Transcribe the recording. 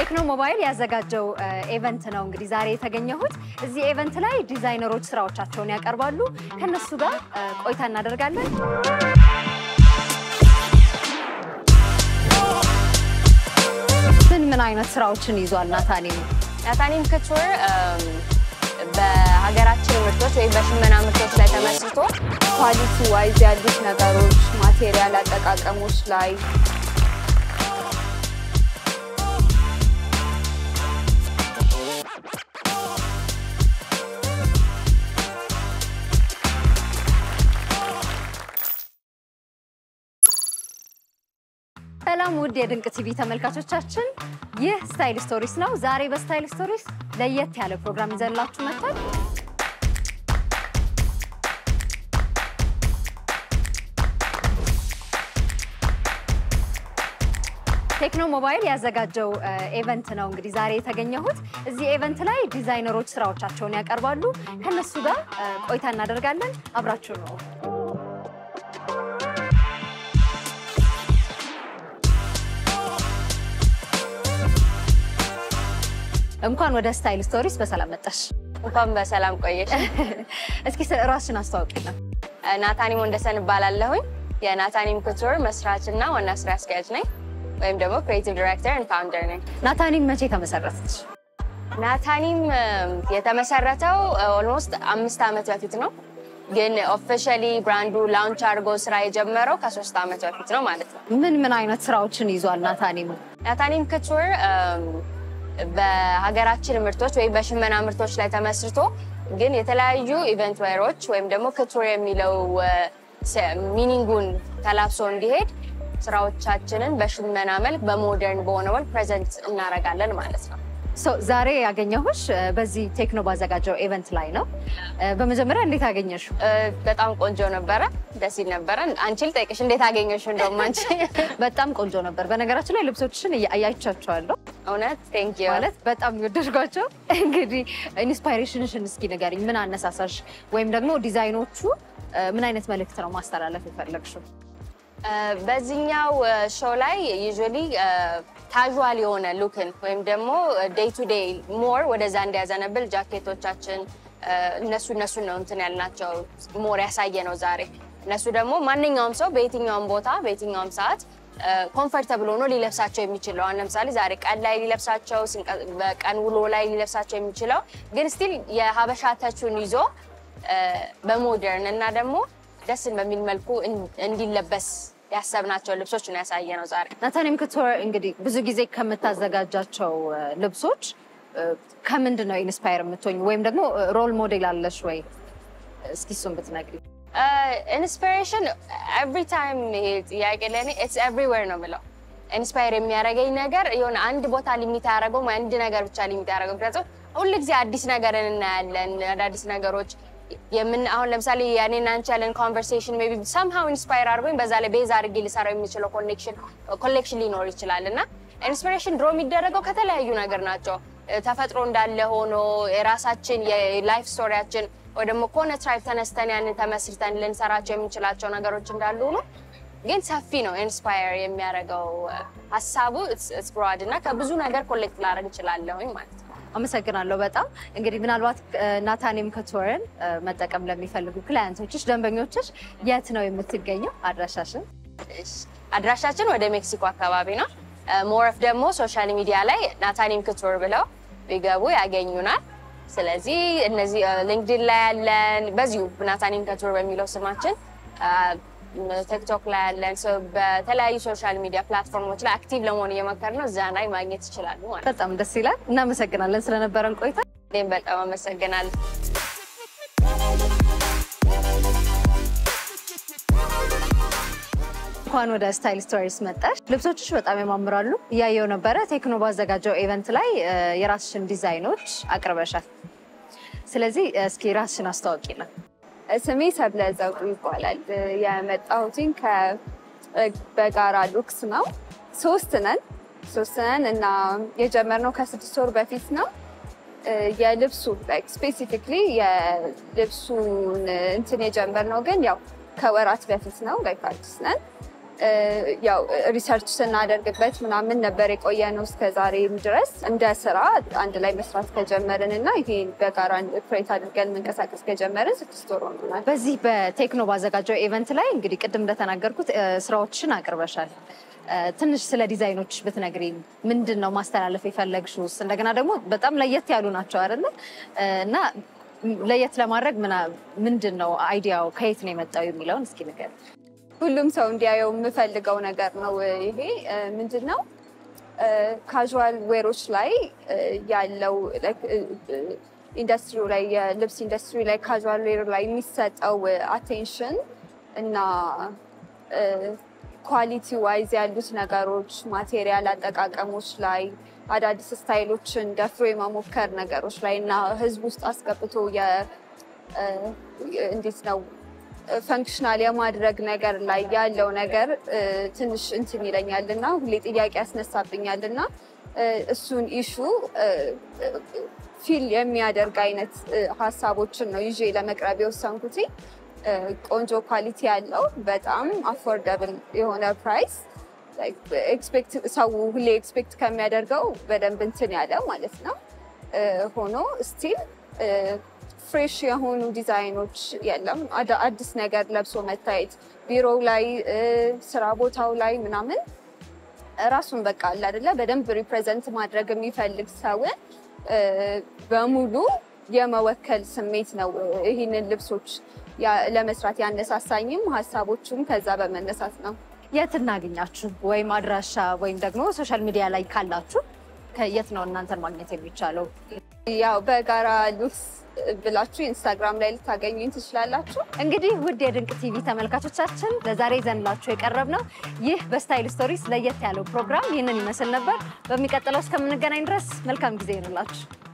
ቴክኖ ሞባይል ያዘጋጀው ኤቨንት ነው እንግዲህ ዛሬ የተገኘሁት። እዚህ ኤቨንት ላይ ዲዛይነሮች ስራዎቻቸውን ያቀርባሉ። ከነሱ ጋር ቆይታ እናደርጋለን። ምን ምን አይነት ስራዎችን ይዟል ናታኒም? ናታኒም ክቱር በሀገራችን ምርቶች ወይም በሽመና ምርቶች ላይ ተመስርቶ ኳሊቲ ዋይዝ ያሉት ነገሮች ማቴሪያል አጠቃቀሞች ላይ ሰላም ውድ የድንቅ ቲቪ ተመልካቾቻችን፣ ይህ ስታይል ስቶሪስ ነው። ዛሬ በስታይል ስቶሪስ ለየት ያለ ፕሮግራም ይዘንላችሁ መጥቷል። ቴክኖ ሞባይል ያዘጋጀው ኤቨንት ነው እንግዲህ ዛሬ የተገኘሁት። እዚህ ኤቨንት ላይ ዲዛይነሮች ስራዎቻቸውን ያቀርባሉ። ከነሱ ጋር ቆይታ እናደርጋለን። አብራችሁ ነው እንኳን ወደ ስታይል ስቶሪስ በሰላም መጣሽ። እንኳን በሰላም ቆየሽ። እስኪ ራስሽን አስተዋውቂልን። ናታኒም ወንደሰን እባላለሁኝ። የናታኒም ኩቱር መስራች እና ዋና ስራ አስኪያጅ ነኝ፣ ወይም ደግሞ ክሬቲቭ ዲሬክተር ኤንድ ፋውንደር ነኝ። ናታኒም መቼ ተመሰረተች? ናታኒም የተመሰረተው ኦልሞስት አምስት ዓመት በፊት ነው፣ ግን ኦፊሻሊ ብራንዱ ላውንች አድርጎ ስራ የጀመረው ከሶስት ዓመት በፊት ነው ማለት ነው። ምን ምን አይነት ስራዎችን ይዟል ናታኒም? ናታኒም ኩቱር በሀገራችን ምርቶች ወይም በሽመና ምርቶች ላይ ተመስርቶ ግን የተለያዩ ኢቨንት ዌሮች ወይም ደግሞ ክቱር የሚለው ሚኒንጉን ተላብሶ እንዲሄድ ስራዎቻችንን በሽመና መልክ በሞደርን በሆነ መልክ ፕሬዘንት እናደርጋለን ማለት ነው። ዛሬ ያገኘሁሽ በዚህ ቴክኖ ባዘጋጀው ኤቨንት ላይ ነው። በመጀመሪያ እንዴት አገኘሽው? በጣም ቆንጆ ነበረ፣ ደስ ይል ነበረ። አንቺ ልጠይቅሽ እንዴት አገኘሽው? እንደውም አንቺ በጣም ቆንጆ ነበር። በነገራችን ላይ ልብሶችሽን አያይቻቸዋለሁ። እውነት ቴንክ ዩ ማለት በጣም የወደድኳቸው። እንግዲህ ኢንስፓይሬሽንሽን እስኪ ንገሪኝ። ምን አነሳሳሽ? ወይም ደግሞ ዲዛይኖቹ ምን አይነት መልእክት ነው ማስተላለፍ የፈለግሽው? በዚህኛው ሾው ላይ ዩዥዋሊ ካዥዋል የሆነ ሉክን ወይም ደግሞ ዴይ ቱ ዴይ ሞር ወደዛ እንዲያዘነብል ጃኬቶቻችን እነሱ እነሱን ነው እንትን ያልናቸው ሞር ያሳየ ነው ዛሬ። እነሱ ደግሞ ማንኛውም ሰው በየትኛውም ቦታ በየትኛውም ሰዓት ኮምፈርተብል ሆኖ ሊለብሳቸው የሚችለው አሁን ለምሳሌ ዛሬ ቀን ላይ ሊለብሳቸው በቀን ውሎ ላይ ሊለብሳቸው የሚችለው ግን ስቲል የሀበሻ ተቹን ይዞ በሞደርን እና ደግሞ ደስን በሚል መልኩ እንዲለበስ ያሰብናቸው ልብሶች ነው ያሳየ ነው ዛሬ። ናታኒም ኩቱር እንግዲህ ብዙ ጊዜ ከምታዘጋጃቸው ልብሶች ከምንድን ነው ኢንስፓየር የምትሆኝ ወይም ደግሞ ሮል ሞዴል አለሽ ወይ? እስኪ እሱን ብትነግሪኝ። ኢንስፒሬሽን ኤቭሪ ታይም ይሄ ጥያቄ ለእኔ ኢትስ ኤቭሪዌር ነው የምለው። ኢንስፓየር የሚያደርገኝ ነገር የሆነ አንድ ቦታ ሊሚት አያደርገውም፣ አንድ ነገር ብቻ ሊሚት ያደረገው። ምክንያቱም ሁል ጊዜ አዲስ ነገርን እናያለን፣ አዳዲስ ነገሮች የምን አሁን ለምሳሌ ያኔና አንቺ ያለን ኮንቨርሴሽን ሜይ ቢ ሰምሃው ኢንስፓየር አድርጎኝ በዛ ላይ ቤዝ አድርጌ ሊሰራው የሚችለው ኮኔክሽን ኮሌክሽን ሊኖር ይችላል እና ኢንስፒሬሽን ድሮ የሚደረገው ከተለያዩ ነገር ናቸው። ተፈጥሮ እንዳለ ሆኖ የራሳችን የላይፍ ስቶሪያችን ወይ ደግሞ ከሆነ ትራይብ ተነስተን ያንን ተመስርተን ልንሰራቸው የምንችላቸው ነገሮች እንዳሉ ሆኖ ግን ሰፊ ነው ኢንስፓየር የሚያደርገው ሀሳቡ ብሮድ እና ከብዙ ነገር ኮሌክት ላደርግ እችላለሁኝ ማለት ነው። አመሰግናለሁ በጣም እንግዲህ ምናልባት ናታኒም ኩቱርን መጠቀም ለሚፈልጉ ክላያንቶችሽ፣ ደንበኞችሽ የት ነው የምትገኘው? አድራሻሽን? አድራሻችን ወደ ሜክሲኮ አካባቢ ነው። ሞረፍ ደግሞ ሶሻል ሚዲያ ላይ ናታኒም ኩቱር ብለው ቢገቡ ያገኙናል። ስለዚህ እነዚህ ሊንክድን ላይ ያለን በዚሁ ናታኒም ኩቱር በሚለው ስማችን ቲክቶክ ላይ ያለን በተለያዩ ሶሻል ሚዲያ ፕላትፎርሞች ላይ አክቲቭ ለመሆን እየመከር ነው። እዛ ላይ ማግኘት ይችላሉ ማለት ነው። በጣም ደስ ይላል። እናመሰግናለን ስለነበረን ቆይታ። እኔም በጣም አመሰግናለሁ። እንኳን ወደ ስታይል ስቶሪስ መጣሽ። ልብሶችሽ በጣም ያማምራሉ። እያየው ነበረ። ቴክኖ ባዘጋጀው ኤቨንት ላይ የራስሽን ዲዛይኖች አቅርበሻል። ስለዚህ እስኪ ራስሽን አስተዋውቂልን። ስሜ ሰብለ ዘውዱ ይባላል። የመጣሁትኝ በጋራ ሉክስ ነው። ሶስት ነን ሶስት ነን እና የጀመርነው ከስድስት ወር በፊት ነው። የልብሱ ስፔሲፊክሊ የልብሱን እንትን የጀመርነው ግን ያው ከወራት በፊት ነው። ላይክ አዲስ ነን ያው ሪሰርች ስናደርግበት ምናምን ነበር የቆየ ነው እስከ ዛሬም ድረስ እንደ ስራ አንድ ላይ መስራት ከጀመርን እና ይሄ በጋራ ፕሬት አድርገን መንቀሳቀስ ከጀመርን ስድስት ወር ሆኖናል። በዚህ በቴክኖ ባዘጋጀው ኢቨንት ላይ እንግዲህ ቅድም እንደተናገርኩት እ፣ ስራዎችን አቅርበሻል። እ፣ ትንሽ ስለ ዲዛይኖች ብትነግሪኝ፣ ምንድን ነው ማስተላለፍ የፈለግሽውስ? እንደገና ደግሞ በጣም ለየት ያሉ ናቸው አይደለ? እ፣ እና ለየት ለማድረግ ምና- ምንድን ነው አይዲያው ከየት ነው የመጣው የሚለውን እስኪ ንገሪኝ። ሁሉም ሰው እንዲያየው የምፈልገው ነገር ነው። ይሄ እ፣ ምንድን ነው ካዥዋል ዌሮች ላይ እ፣ ያለው ኢንዱስትሪው ላይ የልብስ ኢንዱስትሪ ላይ ካዥዋል ዌር ላይ የሚሰጠው አቴንሽን እና ኳሊቲ ዋይዝ ያሉት ነገሮች ማቴሪያል አጠቃቀሞች ላይ አዳዲስ ስታይሎችን ደፍሮ የመሞከር ነገሮች ላይ እና ህዝብ ውስጥ አስገብቶ የ- እ፣ እንዴት ነው ፈንክሽናል የማድረግ ነገር ላይ ያለው ነገር እ፣ ትንሽ እንትን ይለኛል እና ሁሌ ጥያቄ ያስነሳብኛል እና እ፣ እሱን ኢሹ ፊል የሚያደርግ አይነት እ፣ ሀሳቦችን ነው ይዤ ለመቅረብ የወሰንኩት። እ፣ ቆንጆ ኳሊቲ ያለው በጣም አፎርደብል የሆነ ፕራይስ ኤክስፔክት ሰው ሁሌ ኤክስፔክት ከሚያደርገው በደንብ እንትን ያለ ማለት ነው እ፣ ሆኖ ስቲል ፍሬሽ የሆኑ ዲዛይኖች የለም። አዳ- አዲስ ነገር ለብሶ መታየት ቢሮው ላይ እ፣ ስራ ቦታው ላይ ምናምን ራሱን በቃ አለ አይደለ በደንብ ሪፕሬዘንት ማድረግ የሚፈልግ ሰውን እ፣ በሙሉ የመወከል ስሜት ነው ይህንን ልብሶች ያ- ለመስራት ያነሳሳኝም ሀሳቦቹም ከዛ በመነሳት ነው። የት እናገኛችሁ? ወይም አድራሻ ወይም ደግሞ ሶሻል ሚዲያ ላይ ካላችሁ ከየት ነው እናንተን ማግኘት የሚቻለው? ያው በጋራ ሉክስ ብላችሁ ኢንስታግራም ላይ ልታገኙኝ ትችላላችሁ። እንግዲህ ውድ የድንቅ ቲቪ ተመልካቾቻችን ለዛሬ ይዘንላችሁ የቀረብ ነው ይህ በስታይል ስቶሪስ ለየት ያለው ፕሮግራም ይህንን ይመስል ነበር። በሚቀጥለው እስከምንገናኝ ድረስ መልካም ጊዜ ይሁንላችሁ።